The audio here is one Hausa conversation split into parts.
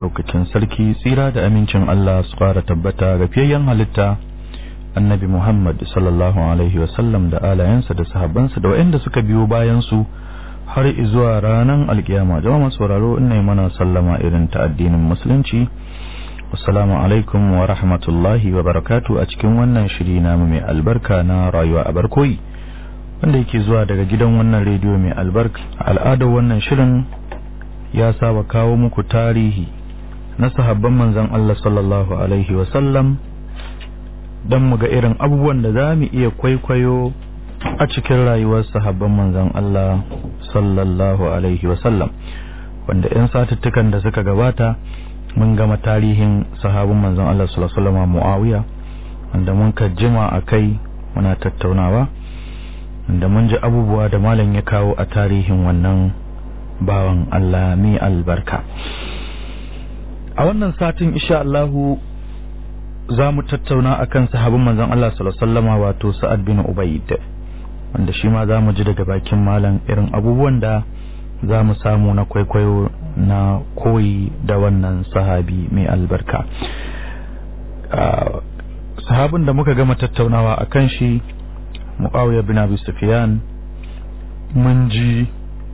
Lokacin sarki tsira da amincin Allah su fara tabbata ga fiyayyen halitta annabi Muhammad sallallahu Alaihi wasallam da alayensa da sahabbansa da waɗanda suka biyo bayansu har zuwa ranar alkiyama jama'a sauraro ina mana sallama irin ta addinin musulunci assalamu alaikum wa rahmatullahi wa barakatu a cikin wannan shiri namu mai albarka na rayuwa a barkoyi wanda yake zuwa daga gidan wannan rediyo mai albarka al'adar wannan shirin ya saba kawo muku tarihi na sahabban manzon Allah sallallahu alaihi wa sallam don mu ga irin abubuwan da za mu iya kwaikwayo a cikin rayuwar sahabban manzon Allah sallallahu alaihi wasallam wanda 'yan satuttukan da suka gabata mun gama tarihin sahabin manzon Allah sallallahu alaihi wasallam Muawiya wanda mun jima a kai muna tattaunawa wanda mun ji abubuwa da malam ya kawo a tarihin wannan bawan Allah mai albarka a wannan satin insha Allahu za mu tattauna akan sahabin manzon Allah sallallahu alaihi wasallam wato Sa'ad bin Ubayd wanda shi ma za mu ji daga bakin malam irin abubuwan da za mu samu na kwaikwayo na koyi da wannan sahabi mai albarka sahabin da muka gama tattaunawa a kan shi mu'awiya bin abu sufyan mun ji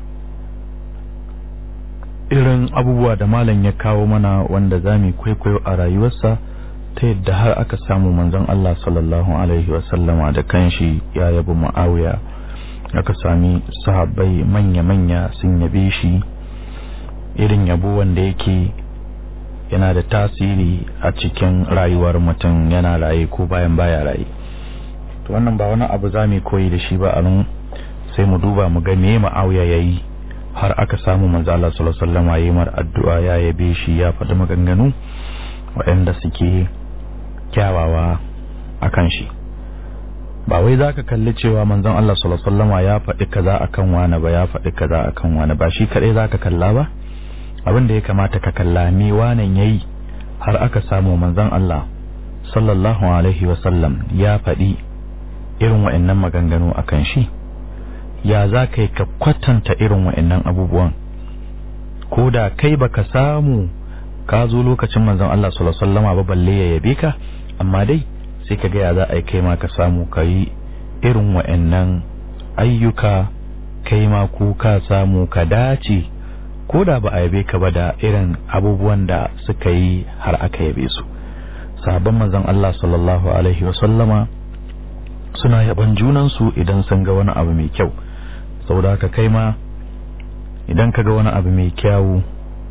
irin abubuwa da malam ya kawo mana wanda za mu kwaikwayo a rayuwarsa ta yadda har aka samu manzon Allah sallallahu alaihi wasallama da kanshi ya yabi Muawiya aka sami sahabbai manya-manya sun yabe shi irin yabo wanda yake yana da tasiri a cikin rayuwar mutum yana raye ko bayan baya raye to wannan ba wani abu za mu koyi da shi ba a nan sai mu duba mu ga me Muawiya yayi har aka samu manzo Allah sallallahu alaihi wasallama yayi mar addu'a ya yabe shi ya faɗi maganganu waɗanda suke kyawawa a kan shi ba wai za ka kalli cewa manzon Allah sallallahu ya faɗi kaza akan wani ba ya faɗi kaza akan wani ba shi kaɗai za ka kalla ba abin da ya kamata ka kalla me wanan yayi har aka samu manzon Allah sallallahu alaihi wasallam ya faɗi irin wa'annan maganganu akan shi ya za ka yi ka kwatanta irin wa'annan abubuwan ko da kai baka samu ka zo lokacin manzon Allah sallallahu alaihi wasallama ba balle ya yabe ka amma dai sai ka ga ya za a yi kai ma ka samu ka yi irin wa'annan ayyuka kai ma ku ka samu ka dace ko da ba a yabe ka ba da irin abubuwan da suka yi har aka yabe su sahabban manzon Allah sallallahu alaihi wasallama suna yaban junansu idan sun ga wani abu mai kyau saboda haka kai ma idan ka ga wani abu mai kyawu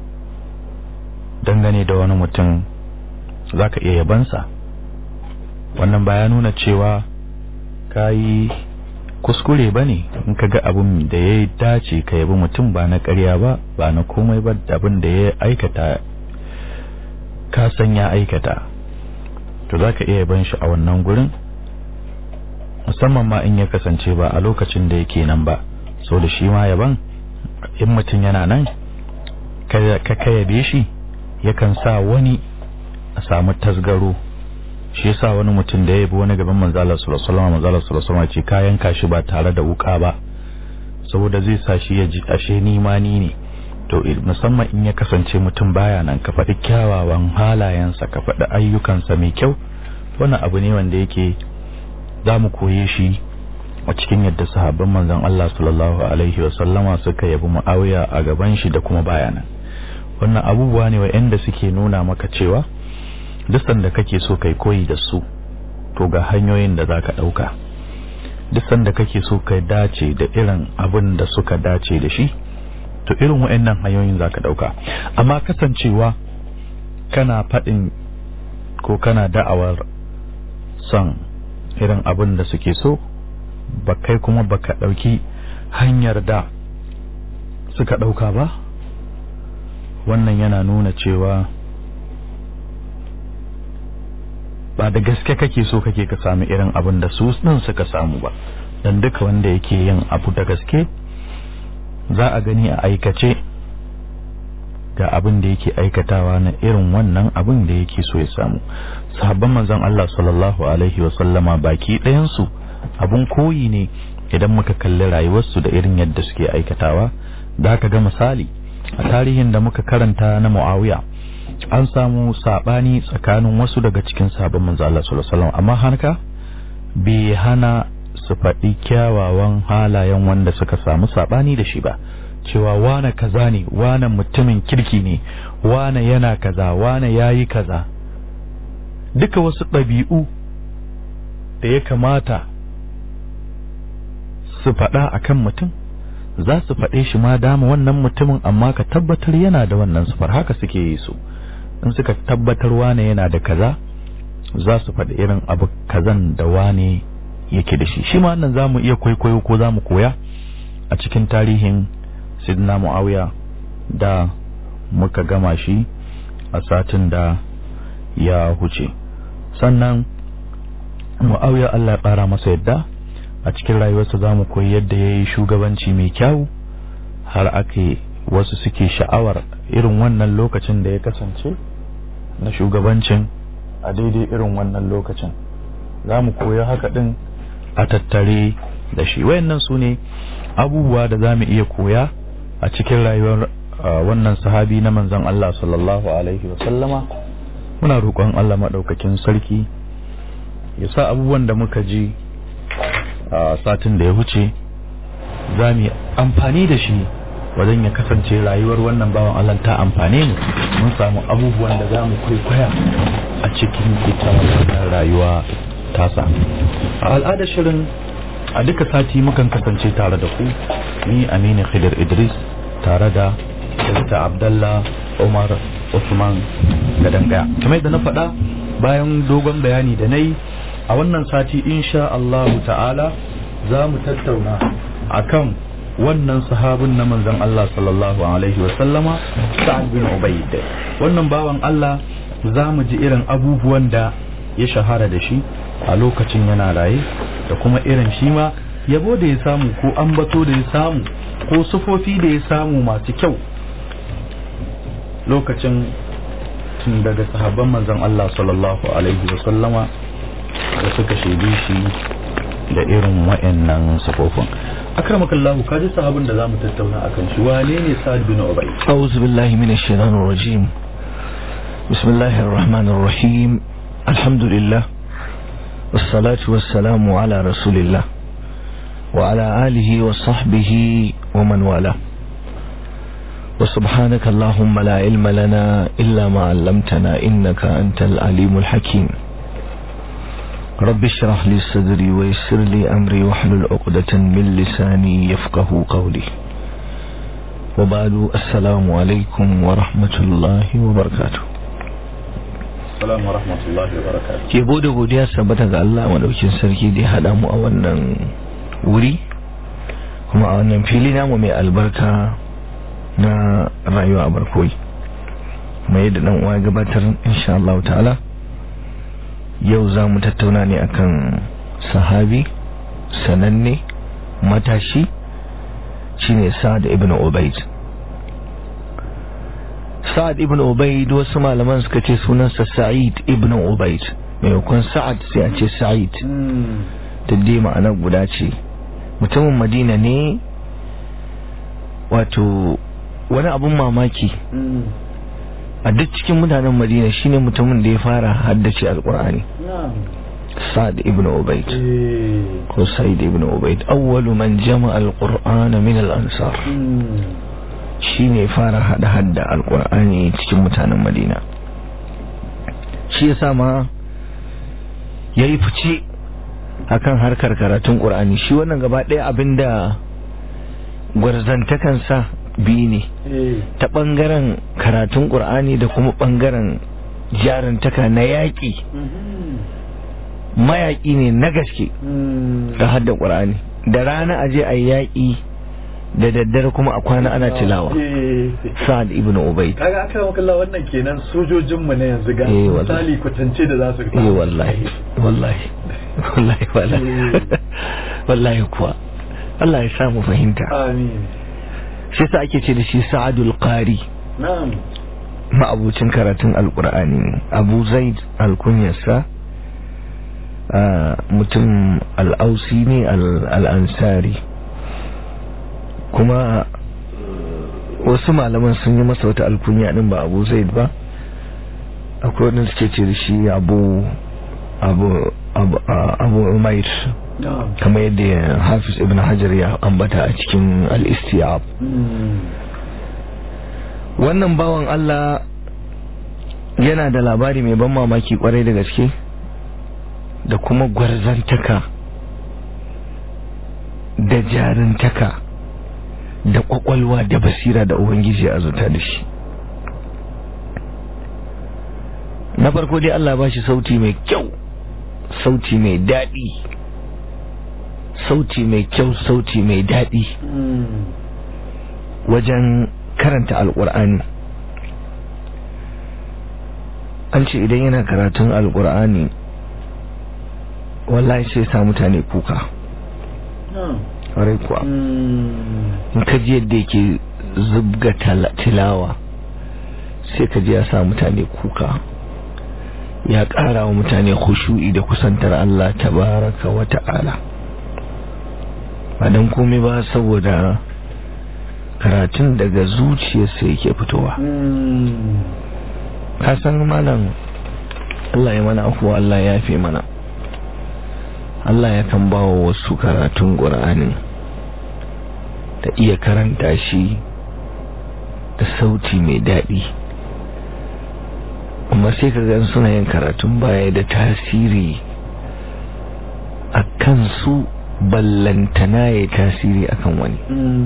dangane da wani mutum za ka iya yabansa wannan ba ya nuna cewa ka yi kuskure ba ne in ka ga abin da ya dace ka yabi mutum ba na karya ba ba na komai ba abin da ya aikata ka san ya aikata to za ka iya yaban shi a wannan gurin musamman ma in ya kasance ba a lokacin da yake nan ba so da shi ma yaban in mutum yana nan ka yabe shi yakan sa wani a samu tasgaro shi yasa wani mutum da ya yabi wani gaban manzala sallallahu alaihi wasallam manzala sallallahu alaihi ce kayan kashi ba tare da wuka ba saboda zai sa shi ya ji ashe ni ma ni ne to musamman in ya kasance mutum baya nan ka faɗi kyawawan halayensa ka faɗi ayyukansa mai kyau wannan abu ne wanda yake za mu koye shi a cikin yadda sahabban manzon Allah sallallahu alaihi wasallama suka yabi Muawiya a gaban shi da kuma bayanan wannan abubuwa ne wa'anda suke nuna maka cewa duk sanda kake so kai koyi da su to ga hanyoyin da zaka dauka duk sanda kake so kai dace da irin abin da suka dace da shi to irin wa'annan hanyoyin zaka dauka amma kasancewa kana faɗin ko kana da'awar son irin abin da suke so ba kai kuma baka dauki hanyar da suka dauka ba wannan yana nuna cewa ba da gaske kake so kake ka sami irin abin da su din suka samu ba dan duka wanda yake yin abu da gaske za a gani a aikace ga abin da yake aikatawa na irin wannan abin da yake so ya samu sahabban manzon Allah sallallahu alaihi wa sallama baki ɗayan su abun koyi ne idan muka kalli rayuwarsu da irin yadda suke aikatawa da ka ga misali a tarihin da muka karanta na Muawiya an samu sabani tsakanin wasu daga cikin sabon manzo Allah sallallahu alaihi wasallam amma haka bai hana su faɗi kyawawan halayen wanda suka samu sabani da shi ba cewa wane kaza ne wane mutumin kirki ne wane yana kaza wane yayi kaza duka wasu ɗabi'u da ya kamata su faɗa akan mutum za su faɗe shi ma dama wannan mutumin amma ka tabbatar yana da wannan sufar haka suke yi su in suka tabbatar wane yana da kaza za su faɗi irin abu kazan da wane yake da shi shi ma wannan za mu iya kwaikwayo ko za mu koya a cikin tarihin sidna mu'awiya da muka gama shi a satin da ya huce sannan mu'awiya Allah ya ƙara masa yadda a cikin rayuwarsa za mu koyi yadda ya yi shugabanci mai kyau har ake wasu suke sha'awar irin wannan lokacin da ya kasance na shugabancin a daidai irin wannan lokacin za mu koyi haka ɗin a tattare da shi wayannan su ne abubuwa da za mu iya koya a cikin rayuwar wannan sahabi na manzon Allah sallallahu alaihi wasallama muna roƙon Allah maɗaukakin sarki ya sa abubuwan da muka ji a satin da ya wuce za mu amfani da shi wajen ya kasance rayuwar wannan bawan Allah ta amfane mu mun samu abubuwan da za mu kwaikwaya a cikin ita wannan rayuwa tasa a al'adar shirin a duka sati mukan kasance tare da ku ni Aminu Khidir Idris tare da Dr. Abdallah Umar Usman Gadangaya kamar yadda na faɗa bayan dogon bayani da na yi a wannan sati insha Allahu ta'ala za mu tattauna akan wannan sahabin na manzon Allah sallallahu alaihi wa sallama Sa'ad bin Ubayd wannan bawan Allah za mu ji irin abubuwan da ya shahara da shi a lokacin yana raye da kuma irin shi ma yabo da ya samu ko ambato da ya samu ko sufofi da ya samu masu kyau lokacin tun daga sahabban manzon Allah sallallahu alaihi wa sallama da suka shaide shi da irin wa'annan sufofin akramakallahu ka ji sahabin da zamu tattauna akan shi wane ne Sa'ad bin Ubay a'udhu billahi minash shaitanir rajim bismillahir rahmanir rahim alhamdulillah wassalatu wassalamu ala rasulillah wa ala alihi wa sahbihi wa man wala وسبحانك اللهم لا علم لنا إلا ما علمتنا إنك أنت العليم الحكيم رب اشرح لي صدري ويسر لي أمري واحلل عقدة من لساني يفقه قولي وبعد السلام عليكم ورحمة الله وبركاته Assalamu wa rahmatullahi wa barakatuh. Yabo da godiya sabbata ga Allah madaukin sarki da ya haɗa mu a wannan wuri kuma a wannan fili namu mai albarka na rayuwa a barkoyi. Mai yadda dan uwa gabatar insha Allah ta'ala yau za mu tattauna ne akan sahabi sananne matashi shine Sa'ad ibn Ubayd Sa'ad ibn Ubayd wasu malaman suka ce sunansa Sa'id ibn Ubayd maimakon Sa'ad sai a ce Sa'id dai ma'anar guda ce mutumin Madina ne wato wani abun mamaki a duk cikin mutanen madina shine mutumin da ya fara haddace alkur'ani sa'ad ibn ubayd ko sa'id ibn ubayd awwalu man jama'a alqur'ana min al-ansar shine fara hada hadda alkur'ani cikin mutanen madina shi yasa ma yayi fice akan harkar karatun qur'ani shi wannan gaba ɗaya abinda gwarzantakansa biyu ne ta ɓangaren karatun ƙur'ani da kuma ɓangaren jarantaka na yaƙi mayaƙi ne na gaske da hadda ƙur'ani da rana a je a yaƙi da daddare kuma a kwana ana tilawa sa'ad ibn ubayd kaga aka maka Allah wannan kenan sojojin mu ne yanzu ga Eh, wallahi. misali kwatance da za su eh wallahi wallahi wallahi wallahi wallahi kuwa Allah ya samu fahimta amin shi sa ake ce da shi sa'adul qari na'am ma'abucin karatun alkur'ani ne abu zaid alkunyarsa a mutum al'ausi ne al- al'ansari kuma wasu malaman sun yi masa wata alkunya din ba abu zaid ba akwai wadanda suke ce da shi abu abu abu abu umair kamar yadda hafiz ibn hajar ya ambata a cikin al-istiyab wannan bawan Allah yana da labari mai ban mamaki kwarai da gaske da kuma gwarzantaka da jarintaka da kwakwalwa da basira da ubangiji a zuta da shi na farko dai Allah ba shi sauti mai kyau sauti mai daɗi sauti mai kyau sauti mai daɗi wajen karanta alƙur'ani an ce idan yana karatun alƙur'ani wallahi sai sa mutane kuka ƙwarai kuwa in ka ji yadda yake zubga tilawa sai ka ji ya sa mutane kuka ya ƙara wa mutane khushu'i da kusantar Allah tabaraka wa ta'ala ba don komai ba saboda karatun daga zuciyarsa yake fitowa ka san malam Allah ya mana afuwa Allah ya fi mana Allah ya kan bawa wasu karatun ƙur'anin da iya karanta shi da sauti mai daɗi amma sai ka gan suna yin karatun baya da tasiri a kansu ballantana ya tasiri akan wani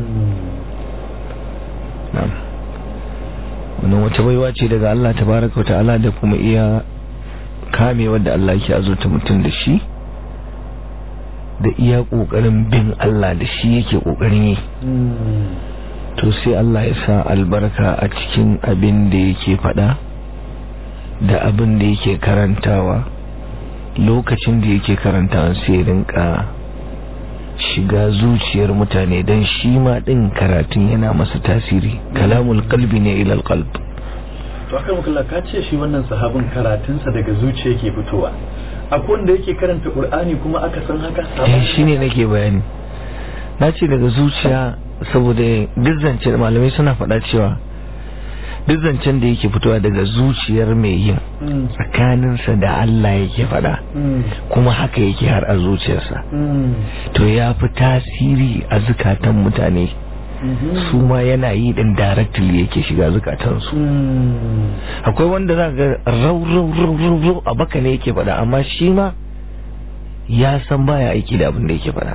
wannan wata baiwa ce daga Allah tabaraka wa ta'ala da kuma iya kame wadda Allah yake azurta mutum da shi da iya kokarin bin Allah da shi yake kokarin yi to sai Allah ya sa albarka a cikin abin da yake fada da abin da yake karantawa lokacin da yake karantawa sai rinka shiga zuciyar mutane don shi ma ɗin karatun yana masa tasiri kalamul kalbi ne ilal kalb to aka mukalla ka ce shi wannan sahabin karatunsa daga zuciya yake fitowa akwai wanda yake karanta qur'ani kuma aka san haka eh shine nake bayani na ce daga zuciya saboda duk zancen malamai suna faɗa cewa duk zancen da yake fitowa daga zuciyar mai yin tsakaninsa da Allah yake faɗa kuma haka yake har a zuciyarsa to ya fi tasiri a zukatan mutane su ma yana yi din directly yake shiga zukatansu akwai wanda za ga rau rau rau rau rau a baka ne yake faɗa amma shi ma ya san baya aiki da abin da yake faɗa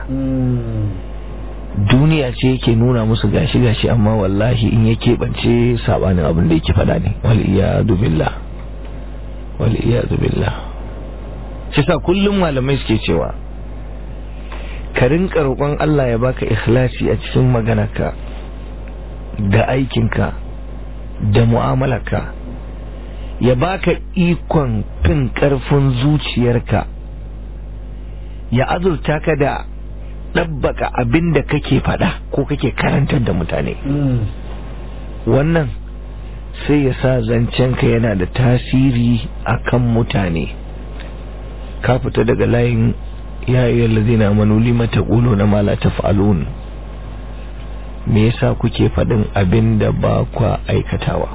duniya ce yake nuna musu gashi gashi amma wallahi in ya keɓance sabanin abin da yake faɗa ne wal iyadu billah wal iyadu billah shi sa kullum malamai suke cewa ka rinka roƙon Allah ya baka ikhlasi a cikin maganarka da aikinka da mu'amalarka ya baka ikon fin ƙarfin zuciyarka ya azurta ka da ɗabbaka abin da kake faɗa ko kake karantar da mutane wannan sai ya sa zancenka yana da tasiri a kan mutane ka fita daga layin yayin lazina manuli mata ƙulo na mala ta fa'alun me yasa kuke faɗin abin da ba kwa aikatawa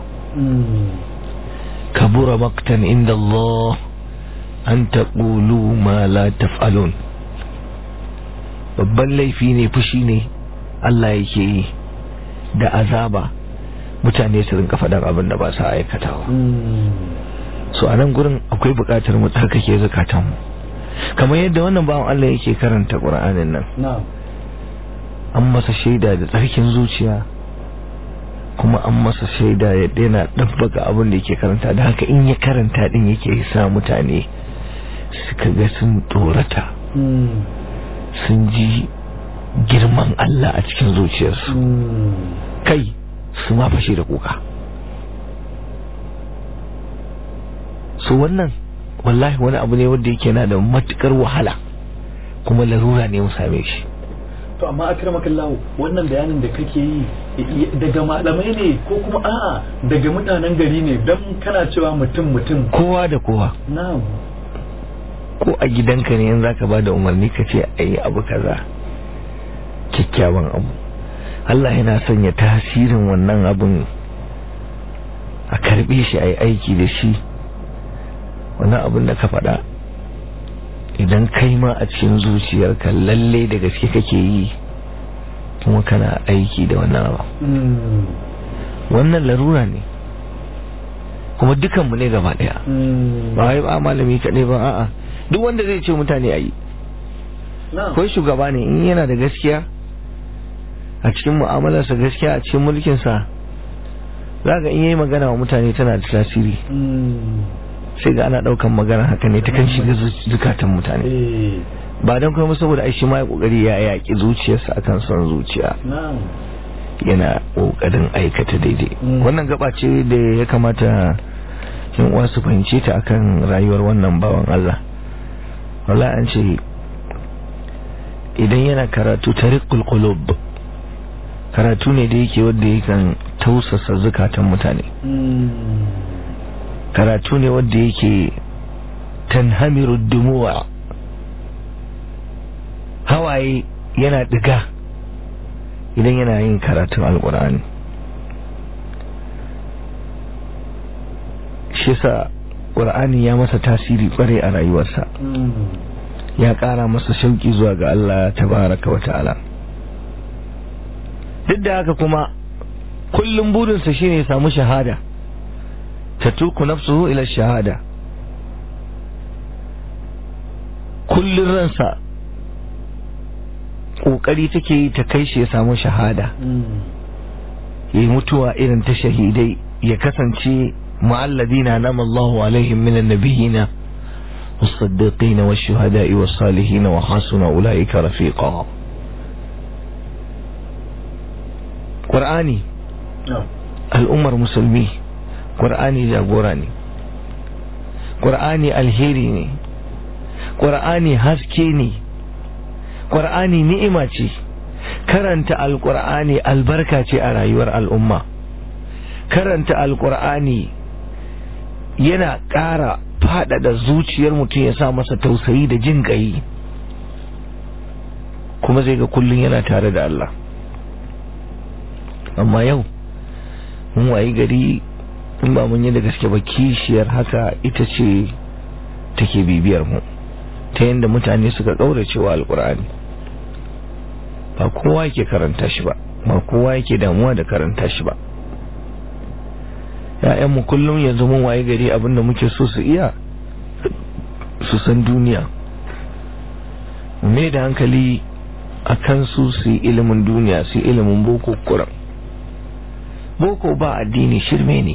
kabura maktan inda Allah an taƙulu ma la taf'alun babban laifi ne fushi ne Allah yake yi da azaba mutane su rinka faɗar abin da ba sa aikatawa so a nan gurin akwai buƙatar mu tsarkake zukatanmu kamar yadda wannan bawan Allah yake karanta ƙur'anin nan an masa shaida da tsarkin zuciya kuma an masa shaida yadda yana ɗabbaka abin da yake karanta da haka in ya karanta ɗin yake sa mutane suka ga sun tsorata sun ji girman Allah a cikin zuciyarsu kai su ma fashe da kuka su wannan wallahi wani abu ne wanda yake na da matukar wahala kuma larura ne mu same shi to amma akramakallahu wannan bayanin da kake yi daga malamai ne ko kuma a'a daga mutanen gari ne don kana cewa mutum mutum kowa da kowa na'am ko a gidanka ne yanzu zaka bada umarni ka ce ayi abu kaza kyakkyawan abu Allah yana sanya tasirin wannan abun a karbe shi ayi aiki da shi wani abin da ka faɗa idan kai ma a cikin zuciyarka lalle da gaske kake yi kuma kana aiki da wannan abu wannan larura ne kuma dukanmu ne gaba daya ba wai ba malami kaɗai ba a'a duk wanda zai ce mutane a yi ko shugaba ne in yana da gaskiya a cikin mu'amalarsa gaskiya a cikin mulkinsa za ga in yi magana wa mutane tana da tasiri sai ga ana ɗaukan magana haka ne ta kan shiga zukatan mutane ba don kuma saboda aishi ma ya kokari ya yaƙi zuciyarsa akan son zuciya yana kokarin aikata daidai wannan gaba ce da ya kamata yan uwa su fahimce ta akan rayuwar wannan bawan Allah wala an ce idan yana karatu tariqul qulub karatu ne da yake wanda yakan tausasa zukatan mutane karatu ne wanda yake tanhamiru dumuwa hawaye yana diga idan yana yin karatun alkur'ani shi sa ƙur'ani ya masa tasiri kwarai a rayuwarsa ya ƙara masa shauƙi zuwa ga Allah tabaraka wa ta'ala duk da haka kuma kullum burinsa shine ya samu shahada ta tuku nafsuhu ila shahada kullum ransa kokari take yi ta kai shi ya samu shahada yi mutuwa irin ta shahidai ya kasance ma'alladina nama Allahu alaihim minan nabiyina والصديقين والشهداء والصالحين وحسن أولئك رفيقا قرآني الأمر مسلمي قرآني جاغوراني قرآني الهيري قرآني هسكيني ƙwar'ani ni'ima ce karanta alƙur'ani albarka ce a rayuwar al'umma karanta alƙur'ani yana ƙara faɗaɗa zuciyar mutum ya sa masa tausayi da jin ƙayi kuma zai ga kullum yana tare da Allah amma yau mun wayi gari in ba mun yi da gaske ba kishiyar haka ita ce take bibiyar mu ta yadda mutane suka ƙaurace wa alƙur'ani ba kowa yake karanta shi ba ba kowa yake damuwa da karanta shi ba ‘ya'yanmu kullum yanzu mun waye gari abinda muke so su iya su san duniya mai da hankali a kan su su yi ilimin duniya su yi ilimin boko kuran boko ba addini shirme ne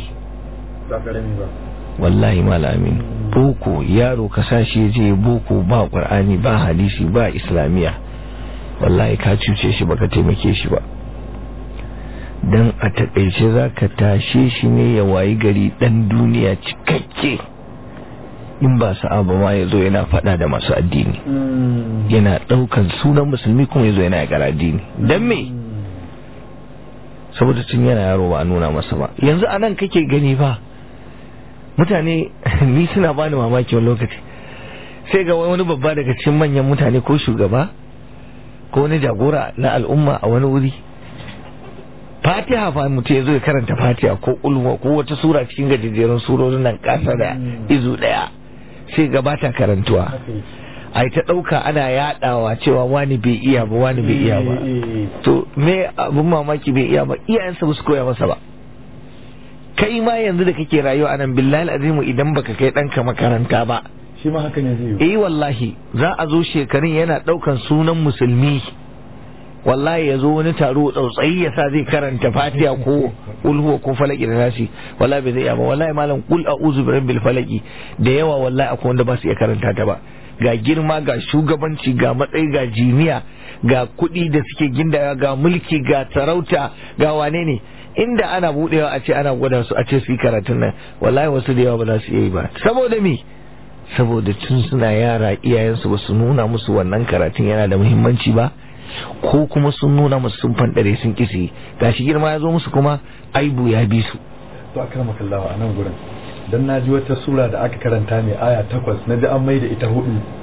wallahi malamin boko yaro ka sashi je boko ba ƙwar'ani ba hadisi ba islamiyya wallahi ka cuce shi baka taimake shi ba don a takaice za ka tashe shi ne ya wayi gari dan duniya cikakke in ba sa'a ba ma ya zo yana fada da masu addini yana daukan sunan musulmi kuma ya zo yana yakar addini don me saboda tun yana yaro ba a nuna masa ba yanzu anan kake gani ba mutane ni suna bani mamaki wani lokaci sai ga wani babba daga cikin manyan mutane ko shugaba ko wani jagora na al'umma a wani wuri fatiha fa mutum ya zo ya karanta fatiha ko ulwa ko wata sura cikin gajejjerun surorin nan kasa da izu daya sai gabata karantuwa a ta ɗauka ana yaɗawa cewa wani bai iya ba wani bai iya ba to me abin mamaki bai iya ba iyayensa ba su koya masa ba kai ma yanzu da kake rayuwa anan billahi azimu idan baka kai ɗanka makaranta ba shi ma hakan ya zai eh wallahi za a zo shekarun yana ɗaukan sunan musulmi wallahi ya zo wani taro tsautsayi ya sa zai karanta fatiha ko ulhuwa ko falaki da nasi wallahi bai zai iya ba wallahi malam kul a'udhu bi rabbil falaki da yawa wallahi akwai wanda ba su iya karanta ta ba ga girma ga shugabanci ga matsayi ga jiniya ga kuɗi da suke gindaya ga mulki ga sarauta ga wane ne inda ana budewa a ce ana gwada su a ce su yi karatun nan wallahi wasu da yawa ba za su iya yi ba saboda me saboda tun suna yara iyayensu ba su nuna musu wannan karatun yana da muhimmanci ba ko kuma sun nuna musu sun fanɗare sun kisi gashi girma ya zo musu kuma aibu ya bi su to akrama kallawa a nan gurin dan na ji wata sura da aka karanta mai aya takwas na ji an mai da ita hudu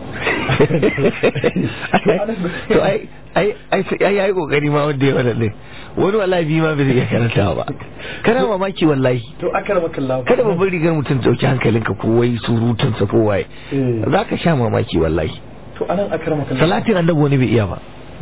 to ai ai ai ai kokari ma wanda ya wannan wani wallahi bi ma bai iya karanta ba kana mamaki wallahi to akramaka Allah kada babban rigar mutum dauki hankalinka ko wai surutun sa ko waye zaka sha mamaki wallahi to anan akramaka Allah salatin annabi wani bai iya ba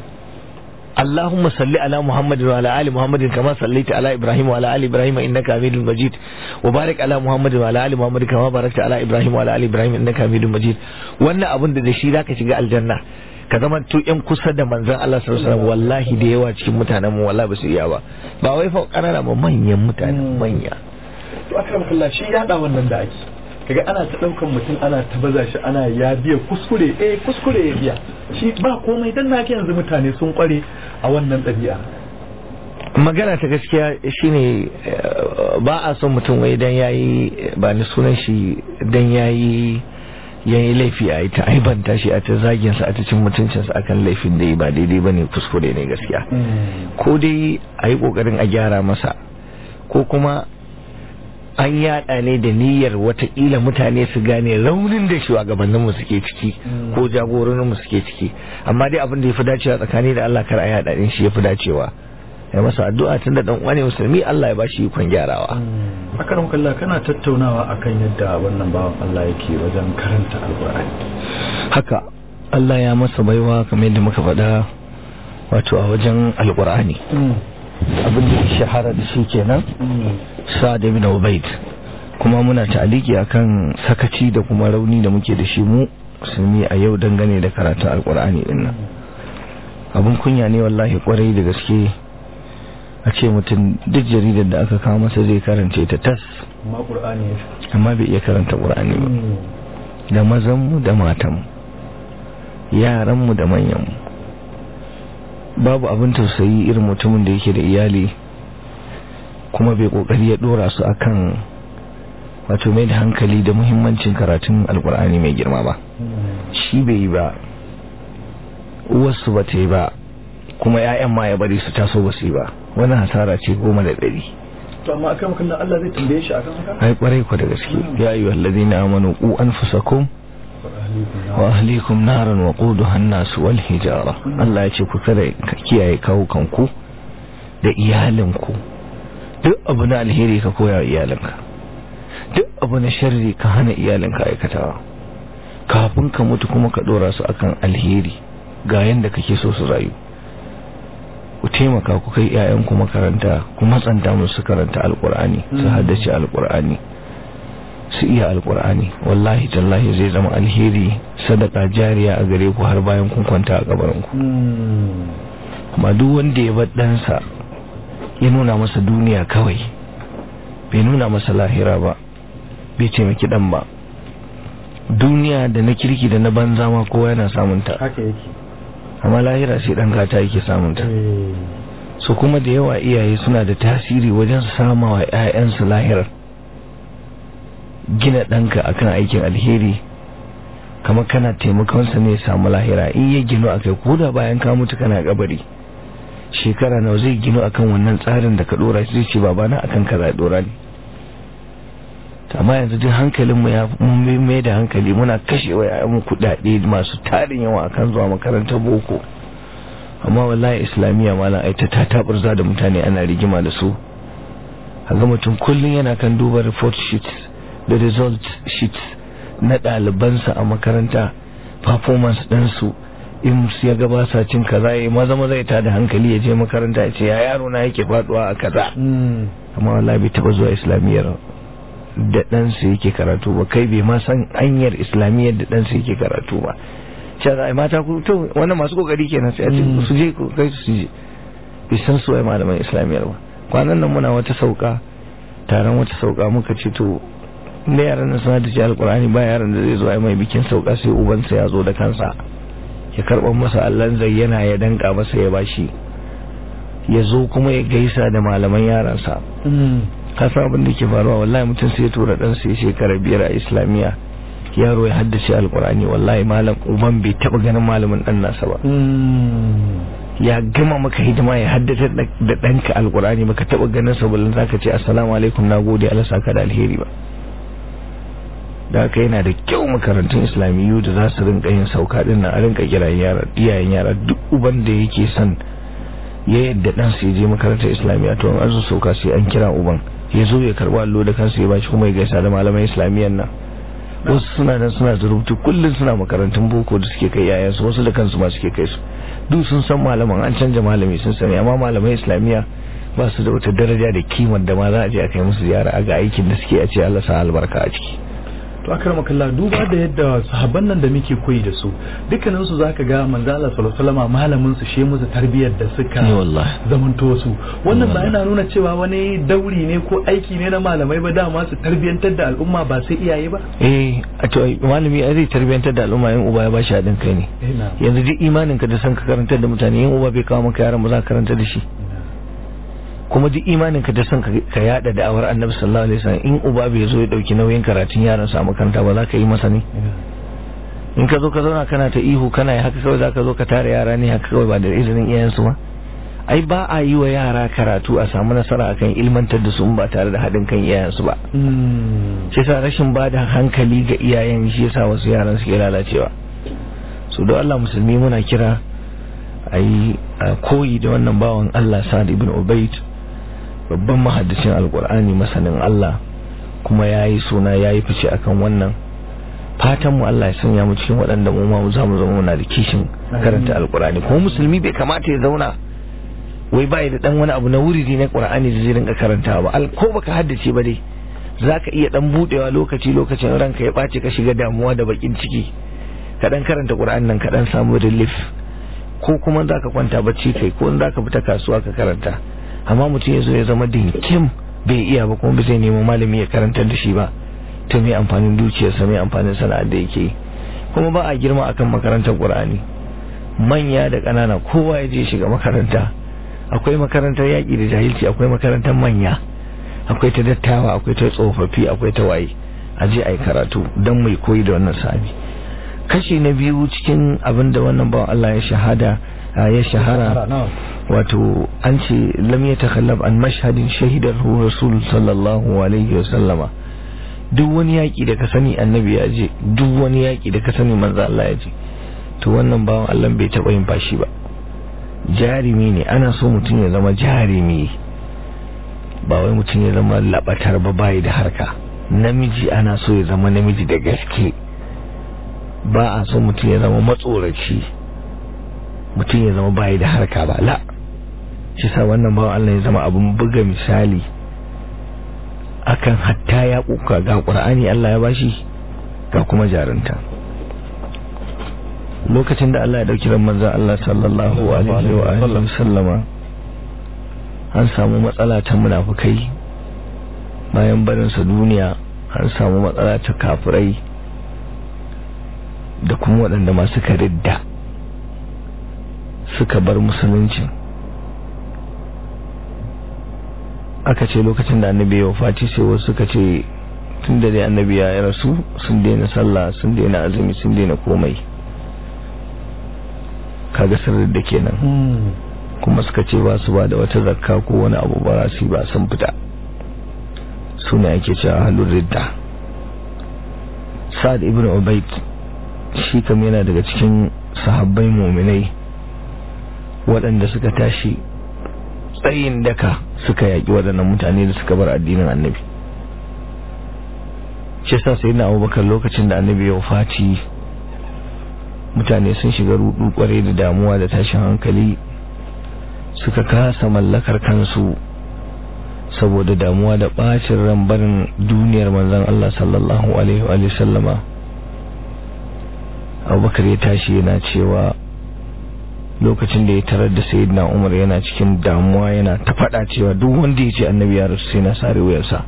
اللهم صل على محمد وعلى ال محمد كما صليت على ابراهيم وعلى ال ابراهيم انك حميد مجيد وبارك على محمد وعلى ال محمد كما باركت على ابراهيم وعلى ال ابراهيم انك حميد مجيد wannan abin da da shi zaka shiga aljanna ka zama to yan kusa da manzon Allah sallallahu alaihi wasallam wallahi da yawa cikin mutanen mu wallahi ba su iya ba ba wai fa kanana ba manyan mutane manya to akramakallah shi ya da wannan da ake kaga ana ta daukan mutum ana ta baza shi ana ya biya kuskure eh kuskure ya biya shi ba komai dan nake yanzu mutane sun kware a wannan ɗabi'a magana ta gaskiya shine ba a son mutum wai dan yayi ba ni sunan shi dan yayi yayi laifi a ta aibanta shi a ta zagin sa a ta cin mutuncin sa akan laifin da yi ba daidai bane kuskure ne gaskiya ko dai a yi kokarin a gyara masa ko kuma an yada ne da niyyar watakila mutane su gane raunin da shugabanninmu suke ciki ko jagororinmu suke ciki amma dai abin da ya fi dacewa tsakani da Allah kar a yada din shi ya fi dacewa ya masa addu'a tun da dan uwane musulmi Allah ya bashi ikon gyarawa akaram kallah kana tattaunawa akan yadda wannan bawan Allah yake wajen karanta alqur'ani haka Allah ya masa baiwa kamar yadda muka faɗa wato a wajen alqur'ani abin da shahara da shi kenan sa'ad ibn ubaid kuma muna ta'aliki akan sakaci da kuma rauni da muke da shi mu musulmi a yau dangane da karatun alkur'ani din nan abin kunya ne wallahi kwarai da gaske a ce mutum duk jaridar da aka kawo masa zai karance ta tas amma bai iya karanta qur'ani ba da mazanmu da matanmu yaranmu da manyanmu babu abin tausayi irin mutumin da yake da iyali kuma bai kokari ya dora su akan wato mai da hankali da muhimmancin karatun alkur'ani mai girma ba shi bai yi ba uwarsu ba ta yi ba kuma 'ya'yan ma ya bari su taso ba su yi ba wani hasara ce goma da ɗari to amma akan kallon Allah zai tambaye shi akan haka ai kwarai ku da gaske ya ayyuhal ladina amanu qu anfusakum wa ahlikum naran wa quduha an-nas wal hijara Allah ya ce ku kare ka kiyaye kawukanku da iyalinku duk abu na alheri ka koya wa iyalinka duk abu na sharri ka hana iyalinka aikatawa kafin ka mutu kuma ka dora su akan alheri ga yanda kake so su rayu ku taimaka ku kai 'ya'yanku makaranta ku matsanta musu karanta alkur'ani su haddace alkur'ani su iya alkur'ani wallahi tallahi zai zama alheri sadaka jariya a gare ku har bayan kun kwanta a kabarinku amma duk wanda ya bar ɗansa ya nuna masa duniya kawai bai nuna masa lahira ba bai taimaki ɗan ba duniya da na kirki da na banza ma kowa yana samunta haka yake amma lahira sai ɗan gata yake samunta su kuma da yawa iyaye suna da tasiri wajen sama wa 'ya'yansu lahirar gina ɗanka akan aikin alheri kamar kana taimakonsa ne samu lahira in ya gino a kai koda bayan ka mutu kana kabari shekara nawa zai gino akan wannan tsarin da ka dora shi zai ce babana akan kaza ya dora ne amma yanzu duk hankalin mu ya mai da hankali muna kashe wa yayan kudade masu tarin yawa akan zuwa makarantar boko amma wallahi islamiyya malam ai ta taburza da mutane ana rigima da su ga mutum kullum yana kan duba report sheets da result sheets na ɗalibansa a makaranta performance ɗinsu in su ya gaba sa cin kaza ya maza maza ya tada hankali ya je makaranta ya ce ya yaro na yake faduwa a kaza amma wallahi bai taba zuwa islamiyyar da ɗansa yake karatu ba kai bai ma san hanyar islamiyyar da ɗansa yake karatu ba shi za a mata ku to wannan masu kokari kenan sai a ce su je ku kai su je bai san su ai malaman islamiyyar ba kwanan nan muna wata sauka taron wata sauka muka ce to da yaran nan suna da shi alkurani ba yaran da zai zo ai mai bikin sauka sai ubansa ya zo da kansa ya karɓar masa allon zayyana ya danka masa ya bashi ya zo kuma ya gaisa da malaman yaransa kasa abin da ke faruwa wallahi mutum sai ya tura ɗansa ya shekara biyar a islamiyya yaro ya haddace alkurani wallahi malam uban bai taɓa ganin malamin ɗan nasa ba ya gama maka hidima ya haddace da ɗanka alkurani baka taɓa ganin sa balin zaka ce assalamu alaikum na gode Allah saka da alheri ba da haka yana da kyau makarantun islamiyyu da za su rinka yin sauka din nan a rinka kira yara iyayen yara duk uban da yake son ya yadda dan su je makarantar islamiyya to an zo sauka sai an kira uban ya zo ya karba allo da kansa ya bashi kuma ya gaisa da malaman islamiyyan nan wasu suna nan suna da rubutu kullum suna makarantun boko da suke kai yayansu wasu da kansu ma suke kai su duk sun san malaman an canja malami sun sani amma malaman islamiyya ba su da wata daraja da kimar da ma za a je a kai musu ziyara a ga aikin da suke a ce Allah sa albarka a ciki to akrama kallah duba da yadda sahabban nan da muke koyi da su dukkanin su zaka ga manzo Allah sallallahu alaihi wasallam malamin su she musu tarbiyyar da suka zamanto su wannan ba yana nuna cewa wani dauri ne ko aiki ne na malamai ba dama su tarbiyantar da al'umma ba sai iyaye ba eh a to malami ai zai tarbiyantar da al'umma in uba ya bashi hadin kai ne yanzu duk imanin ka da san ka karantar da mutane in uba bai kawo maka yaran ba za ka karantar da shi kuma duk imanin ka da son ka yada da'awar annabi sallallahu alaihi wasallam in uba bai zo ya dauki nauyin karatun yaran sa a makaranta ba za ka yi masa ne in ka zo ka zauna kana ta ihu kana haka kawai za ka zo ka tare yara ne haka kawai ba da izinin iyayensu ba ai ba a yi wa yara karatu a samu nasara akan ilmantar da su ba tare da haɗin kan iyayensu ba shi yasa rashin ba da hankali ga iyayen shi yasa wasu yaran suke lalacewa su don Allah musulmi muna kira a yi koyi da wannan bawan Allah Sa'ad ibn Ubaid babban mahaddacin alkur'ani masanin Allah kuma ya yi suna ya yi fice akan wannan fatan mu Allah ya sanya mu cikin waɗanda mu ma za mu zama muna da kishin karanta alkur'ani kuma musulmi bai kamata ya zauna wai bai da dan wani abu na wuridi na qur'ani da zai rinka karantawa ba ko baka haddace ba dai zaka iya dan budewa lokaci lokacin ranka ya bace ka shiga damuwa da bakin ciki ka dan karanta qur'ani nan ka dan samu relief ko kuma zaka kwanta bacci kai ko zaka fita kasuwa ka karanta amma mutum ya zo ya zama dinkim bai iya ba kuma bai zai nemo malami ya karantar da shi ba ta mai amfanin dukiyarsa mai amfanin sana'ar da yake kuma ba a girma akan makarantar qur'ani manya da ƙanana kowa ya je shiga makaranta akwai makarantar yaƙi da jahilci akwai makarantar manya akwai ta dattawa akwai ta tsofaffi akwai ta waye a je a yi karatu don mai koyi da wannan sami kashi na biyu cikin abin da wannan bawan Allah ya shahada ya shahara wato an ce lam ya takhallab an mashhadin shahidar rasul sallallahu alaihi wa sallama duk wani yaƙi da ka sani annabi ya je duk wani yaƙi da ka sani manzo Allah ya je to wannan bawan Allah bai taɓa yin fashi ba jarimi ne ana so mutum ya zama jarimi ba wai mutum ya zama labatar ba bayi da harka namiji ana so ya zama namiji da gaske ba a so mutum ya zama matsoraci mutum ya zama bayi da harka ba la shi sa wannan bawan Allah ya zama abin buga misali akan hatta ya kuka ga ƙur'ani Allah ya bashi ga kuma jarinta lokacin da Allah ya dauki ran manzon Allah sallallahu alaihi wa alihi sallama an samu matsala ta munafukai bayan barin sa duniya an samu matsala ta kafirai da kuma waɗanda masu karidda suka bar musulunci aka ce lokacin da annabi ya wafati sai wasu suka ce tun da dai annabi ya rasu sun daina sallah sun daina azumi sun daina komai kaga sirri da kenan kuma suka ce ba su ba da wata zakka ko wani abu ba su ba sun fita su ne ake cewa halin ridda sa'ad ibn ubaid shi kam yana daga cikin sahabbai muminai waɗanda suka tashi tsayin daka suka yaƙi waɗannan mutane da suka bar addinin annabi shi sa sai na abubakar lokacin da annabi ya fati mutane sun shiga rudu kwarai da damuwa da tashin hankali suka kasa mallakar kansu saboda damuwa da bacin ran barin duniyar manzon Allah sallallahu alaihi wa sallama abubakar ya tashi yana cewa lokacin da ya tarar da sayyidina umar yana cikin damuwa yana ta faɗa cewa duk wanda ya ce annabi ya rasu sai na sare wuyarsa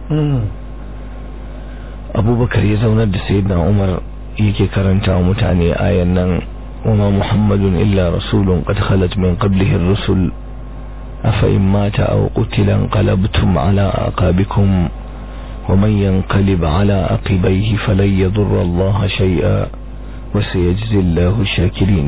abubakar ya zaunar da sayyidina umar yake karanta wa mutane ayan nan wama muhammadun illa rasulun qad khalat min qablihi ar-rusul afa in mata aw qutila qalabtum ala aqabikum ومن ينقلب على عقبيه فلن يضر الله شيئا وسيجزي الله الشاكرين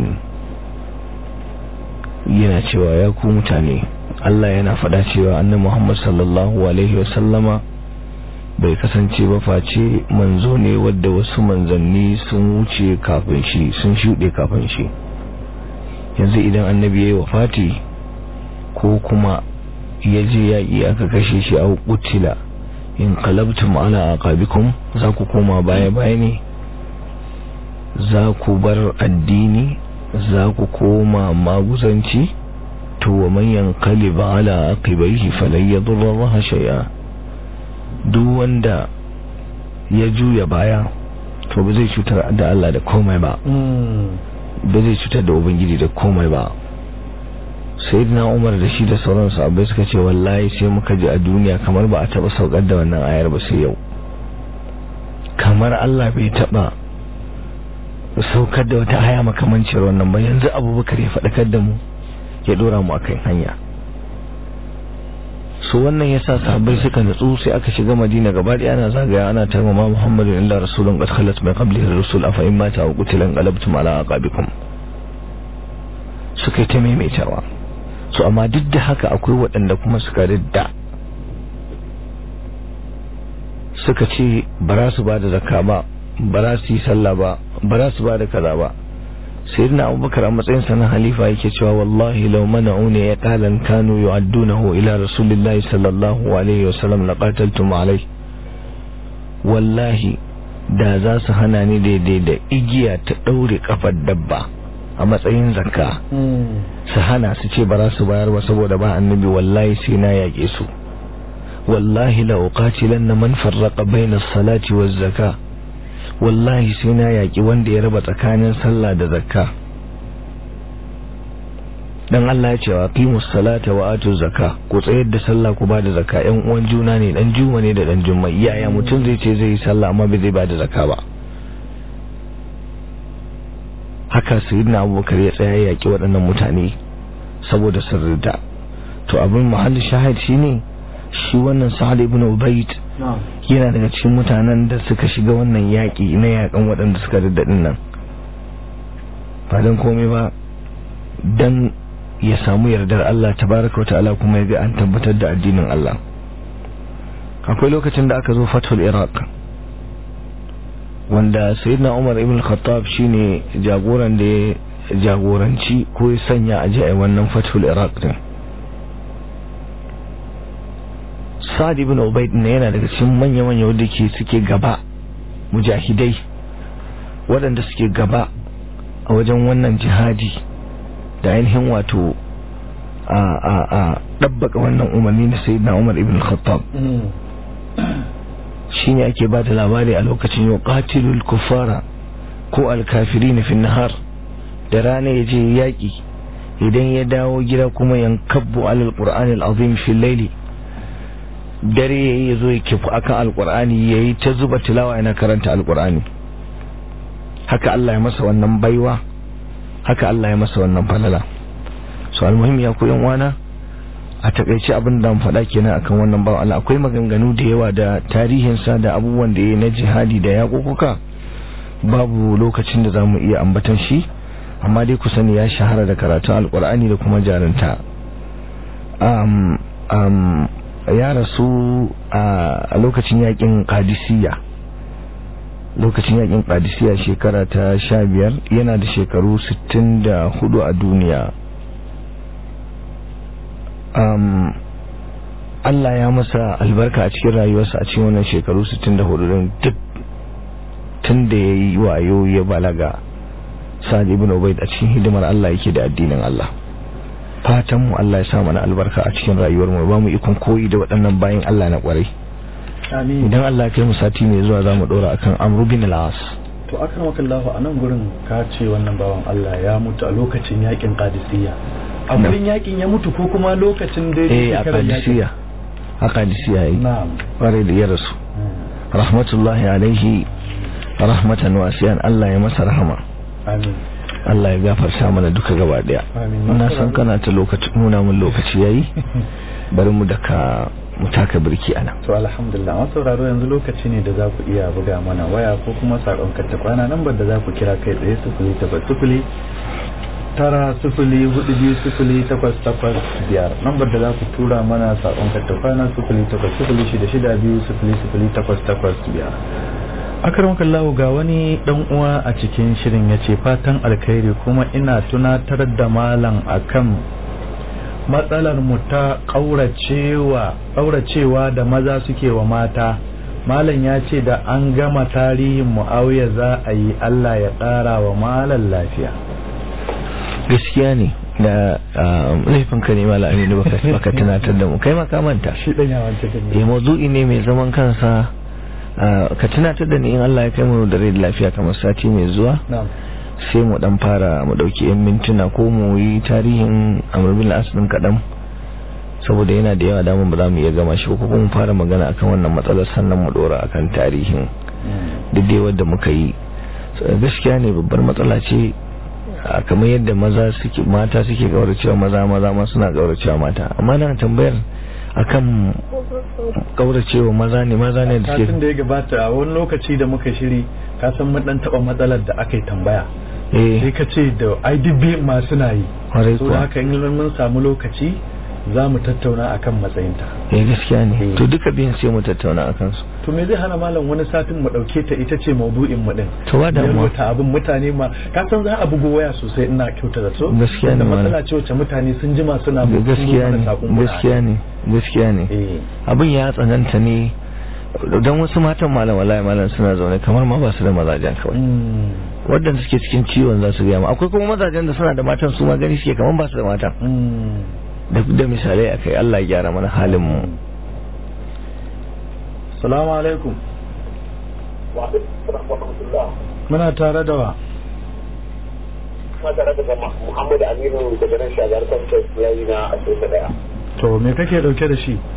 yana cewa ya ku mutane Allah yana faɗa cewa annabi Muhammad sallallahu alaihi wasallama bai kasance ba face manzo ne wadda wasu manzanni sun wuce kafin shi sun shuɗe kafin shi yanzu idan annabi ya yi wafati ko kuma ya je yaƙi aka kashe shi a kutila in qalabtum ala aqabikum za ku koma baya baya ne za ku bar addini za ku koma maguzanci to wa man yanqalib ala aqibaihi falan yadurra Allah shay'a duk wanda ya juya baya to ba zai cutar da Allah da komai ba ba zai cutar da ubangiji da komai ba sayyidina Umar da shi da sauran sahabbai suka ce wallahi sai muka ji a duniya kamar ba a taba saukar da wannan ayar ba sai yau kamar Allah bai taba saukar da wata aya makamancin wannan ba yanzu abubakar ya faɗakar da mu ya dora mu akan hanya so wannan yasa sahabbai suka natsu sai aka shiga madina gaba ɗaya ana zagaya ana tarmama muhammadu illa rasulun qad khalat min qablihi rusul afa in mata aw qutila qalabtum ala aqabikum suka yi ta maimaitawa so amma duk da haka akwai waɗanda kuma suka ridda suka ce ba za su ba da zakka ba ba za su yi sallah ba ba za su ba da kaza ba sayyidina abubakar a matsayin sa na halifa yake cewa wallahi law mana'uni ya qalan kanu yu'addunahu ila rasulillahi sallallahu alaihi wasallam laqataltum alai wallahi da za su hana ni daidai da igiya ta daure kafar dabba a matsayin zakka su hana su ce ba za su bayar ba saboda ba annabi wallahi sai na yaƙe su wallahi la uqatilanna man farraqa bayna as-salati waz-zakah wallahi sai na yaƙi wanda ya raba tsakanin sallah da zakka dan Allah ya ce wa qimus salata wa atu zakka ku tsayar da sallah ku ba da zakka ƴan uwan juna ne dan juma ne da dan jumma yaya mutum zai ce zai yi sallah amma bai zai ba da zakka ba haka sayyidina Abubakar ya tsaya yaƙi waɗannan mutane saboda sirrida to abin mahallin shahid shine shi wannan Sa'ad ibn Ubayd yana daga cikin mutanen da suka shiga wannan yaƙi na yaƙan waɗanda suka daddadin nan ba don komai ba don ya samu yardar Allah tabaraka wa ta'ala kuma ya ga an tabbatar da addinin Allah akwai lokacin da aka zo fatul iraq wanda sayyidina umar ibn khattab shine jagoran da ya jagoranci ko ya sanya a a wannan fatul iraq din sa'ad ibn ubayd ne yana daga cikin manya-manya wanda ke suke gaba mujahidai waɗanda suke gaba a wajen wannan jihadi da ainihin wato a a a dabbaka wannan umarni na sayyidina umar ibn khattab shine ake ba da labari a lokacin yau qatilul kuffara ko alkafirin fi nahar da rana ya je yaƙi idan ya dawo gida kuma yankabbu alal qur'anil azim fi layli dare yayi yazo ya kifu akan alqur'ani yayi ta zuba tilawa yana karanta alqur'ani haka Allah ya masa wannan baiwa haka Allah ya masa wannan falala so almuhim ya koyan wana a takaice abin da mu faɗa kenan akan wannan bawan Allah akwai maganganu da yawa da tarihinsa da abubuwan da ya na jihadi da yaƙuƙuka babu lokacin da zamu iya ambatan shi amma dai ku sani ya shahara da karatun alkur'ani da kuma jarinta um, um, ya rasu a lokacin yakin kadisiya lokacin yakin kadisiya shekara ta sha biyar yana da shekaru sittin da hudu a duniya um, Allah ya masa albarka a cikin rayuwarsa a cikin wannan shekaru 64 din duk tun da ya yi wayo ya balaga sa'ad ibn ubaid a cikin hidimar Allah yake da addinin Allah fatan mu Allah ya sa mana albarka a cikin rayuwar mu ba mu ikon koyi da waɗannan bayin Allah na kwarai amin idan Allah ya kai mu sati mai zuwa zamu dora akan Amr bin al-As to akramakallahu a nan gurin ka ce wannan bawan Allah ya mutu a lokacin yakin Qadisiyya a gurin yakin ya mutu ko kuma lokacin da eh a Qadisiyya a Qadisiyya yi na'am kwarai da ya rasu rahmatullahi alaihi rahmatan wasiyan Allah ya masa rahama amin Allah ya gafarta mana duka gaba daya Amin. na san kana ta lokaci nuna mun lokaci yayi bari mu daka mu taka birki anan to alhamdulillah masu sauraro yanzu lokaci ne da za ku iya buga mana waya ko kuma sakon karta kwana nan da za ku kira kai tsaye sufuli takwas sufuli tara sifili hudu biyu sifili takwas takwas biyar lambar da za ku tura mana saƙon kattafana sifili takwas sifili shida shida biyu sifili sifili takwas takwas biyar akaram kallahu ga wani dan uwa a cikin shirin ya ce fatan alkhairi kuma ina tunatar da malam akan matsalar mu ta ƙauracewa da maza suke wa mata malam ya ce da an gama tarihin mu'awiya za a yi allah ya ƙara wa malam lafiya gaskiya ne da laifin ka ne mala aminu baka tunatar da mu kai maka manta shi dan yawan cikin eh mawdu'i ne mai zaman kansa ka tunatar da ni in Allah ya kai mu da rai da lafiya kamar sati mai zuwa na'am sai mu dan fara mu dauki yan mintuna ko mu yi tarihin Amr bin al kadan saboda yana da yawa damun ba za mu iya gama shi ko kuma mu fara magana akan wannan matsalar sannan mu dora akan tarihin duk dai wanda muka yi gaskiya ne babbar matsala ce kamar yadda maza suke mata suke gauracewa maza maza ma suna gauracewa mata amma na tambayar akan kauracewa maza ne maza ne da suke da ya gabata a wani lokaci da muka shiri ka san mun dan taba matsalar da aka yi tambaya sai ka ce da IDB ma suna yi so da haka in mun samu lokaci za mu tattauna akan matsayinta eh gaskiya ne to duka biyan sai mu tattauna akan su to me zai hana malam wani satin mu dauke ta ita ce maudu'in mu din to ba damuwa ta abin mutane ma ka san za a bugo waya sosai ina kyauta da so gaskiya ne matsala ce wacce mutane sun jima suna gaskiya ne gaskiya ne gaskiya ne abin ya tsananta ne don wasu matan malam wallahi malam suna zaune kamar ma ba su da mazajen kawai waɗanda suke cikin ciwon za su gaya ma akwai kuma mazajen da suna da matan su ma gani suke kamar ba su da matan da da misalai akai Allah ya gyara mana halin mu salamu alaikum muna tare da wa tare da Muhammad Aminu daga nan shagar kantar yayi na asirka daya to me kake dauke da shi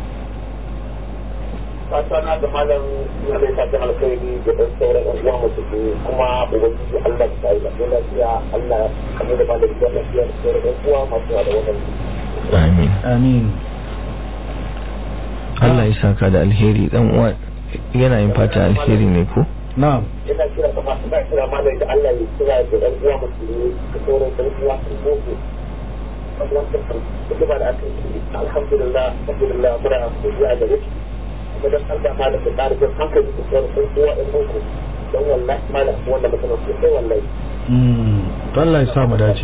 fata na da malam na mai fatan alkhairi da dan sauran yan uwa musu kuma ubangiji Allah ya yi da lafiya Allah kamar da malam ya lafiya da sauran yan uwa masu da wannan amin amin Allah ya saka da alheri dan uwa yana yin fata alheri ne ko na'am ina kira ka ma ina kira malam da Allah ya kira da yan uwa musu da sauran yan uwa su boko kuma da aka yi alhamdulillah alhamdulillah muna godiya da shi kuma dan Allah malam da ƙarfin hankali da sauran yan uwa yan boko don wallahi malam wanda mutum sosai wallahi to Allah ya sa mu dace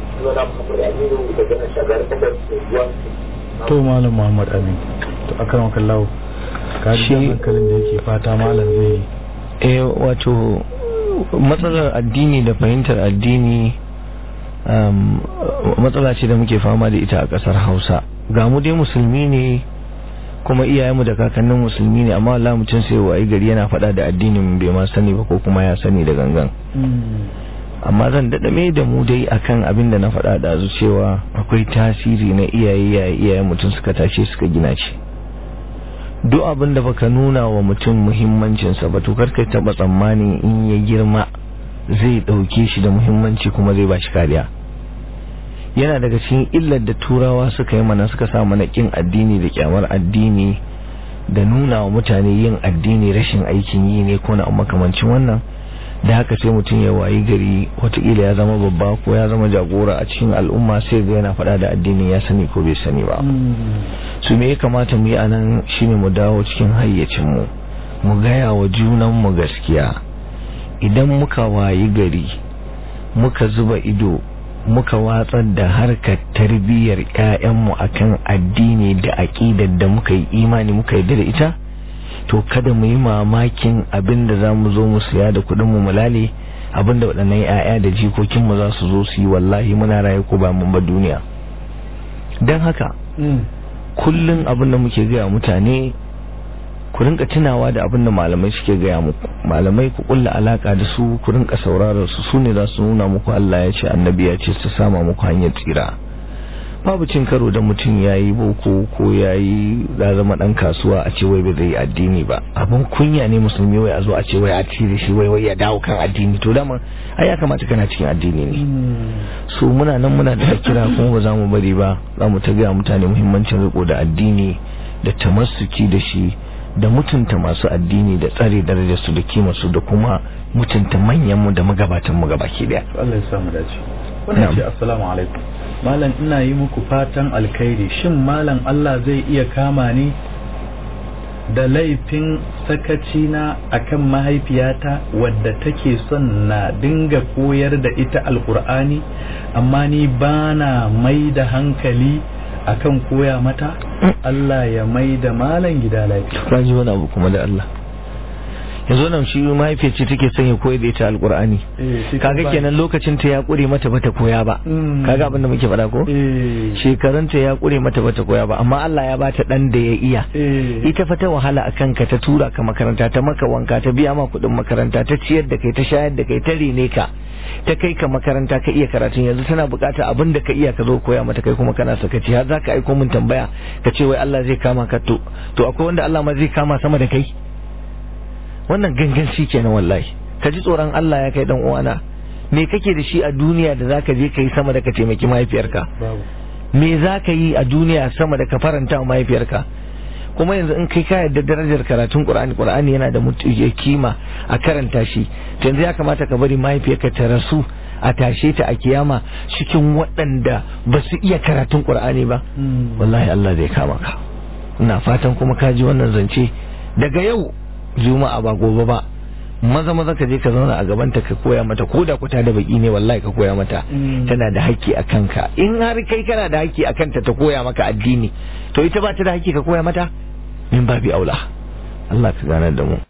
to malam Muhammad Amin to akan kallahu ka ji hankalin da yake fata malam zai eh wato matsalar addini da fahimtar addini matsala ce da muke fama da ita a kasar Hausa ga mu dai musulmi ne kuma iyayenmu da kakannin musulmi ne amma Allah mutum sai wayi gari yana faɗa da addinin bai ma sani ba ko kuma ya sani da gangan amma zan daɗa mai da mu dai akan abin da na faɗa da cewa akwai tasiri na iyaye yayi iyayen mutum suka tashe suka gina shi duk abin da baka nuna wa mutum muhimmancinsa ba to karka taɓa tsammani in ya girma zai ɗauke shi da muhimmanci kuma zai ba shi kariya yana daga cikin illar da turawa suka yi mana suka sa mana kin addini da kyamar addini da nuna wa mutane yin addini rashin aikin yi ne ko na makamancin wannan da haka sai mutum ya wayi gari watakila ya zama babba ko ya zama jagora a cikin al'umma sai ga yana faɗa da addini ya sani ko bai sani ba su me ya kamata mu yi a nan shine mu dawo cikin hayyacinmu mu gaya wa junanmu gaskiya idan muka wayi gari muka zuba ido muka watsar da harkar tarbiyyar 'ya'yanmu akan addini da aƙidar da muka yi imani muka yi da ita to kada mu yi mamakin abin da za mu zo mu siya da kuɗin mu mulale abin da waɗannan 'ya'ya da jikokinmu za su zo su yi wallahi muna raye ko ba mun ba duniya don haka kullum abin da muke gaya mutane ku rinka tunawa da abin da malamai suke gaya muku malamai ku kulla alaka da su ku rinka sauraron su su ne za su nuna muku Allah ya ce annabi ya ce su sama muku hanyar tsira babu cin karo da mutum ya yi boko ko ya yi zama dan kasuwa a ce wai bai zai addini ba abin kunya ne musulmi wai a zo a ce wai a cire shi wai wai ya dawo kan addini to dama ai ya kamata kana cikin addini ne so muna nan muna da kira kuma ba za mu bari ba za mu ta gaya mutane muhimmancin riko da addini da tamassuki da shi da mutunta masu addini da tsare darajarsu da kimarsu da kuma mutunta manyanmu da magabatanmu gabaki daya Allah ya samu dace wannan ce assalamu alaikum malam ina yi muku fatan alkhairi shin malam Allah zai iya kama ni da laifin sakaci na akan mahaifiyata wadda take son na dinga koyar da ita alkur'ani amma ni bana mai da hankali akan koya mata Allah ya mai da malam gida lafiya ka ji wani abu kuma da Allah yanzu nan shi mahaifiyar ce take son ya koyar da ita alkur'ani kaga kenan lokacin ta ya kure mata bata koya ba kaga abin da muke faɗa ko shekarun ta ya kure mata bata koya ba amma Allah ya bata dan da ya iya ita fa ta wahala akan ka ta tura ka makaranta ta maka wanka ta biya ma kuɗin makaranta ta ciyar da kai ta shayar da kai ta rene ka ta kai ka makaranta ka iya karatun yanzu tana buƙatar abin da ka iya ka zo koya mata kai kuma kana sakaci har zaka aiko min tambaya ka ce wai Allah zai kama ka to to akwai wanda Allah ma zai kama sama da kai wannan ganganci kenan wallahi ka ji tsoron Allah ya kai dan uwana me kake da shi a duniya da zaka je kai sama da ka taimaki mahaifiyarka me zaka yi a duniya sama da ka faranta wa mahaifiyarka kuma yanzu in kai ka yarda darajar karatun Qur'ani Qur'ani yana da kima a karanta shi yanzu ya kamata ka bari mahaifiyarka ta rasu a tashe ta a kiyama cikin waɗanda ba su iya karatun Qur'ani ba wallahi Allah zai kama ka ina fatan kuma ka ji wannan zance daga yau juma'a ba gobe ba maza maza ka je ka zauna a gabanta ka koya mata ko da kuta da baki ne wallahi ka koya mata tana da haƙƙi a kanka in har kai kana da haƙƙi a kanta ta koya maka addini to ita ba ta da haƙƙi ka koya mata min babi aula Allah ka ganar da mu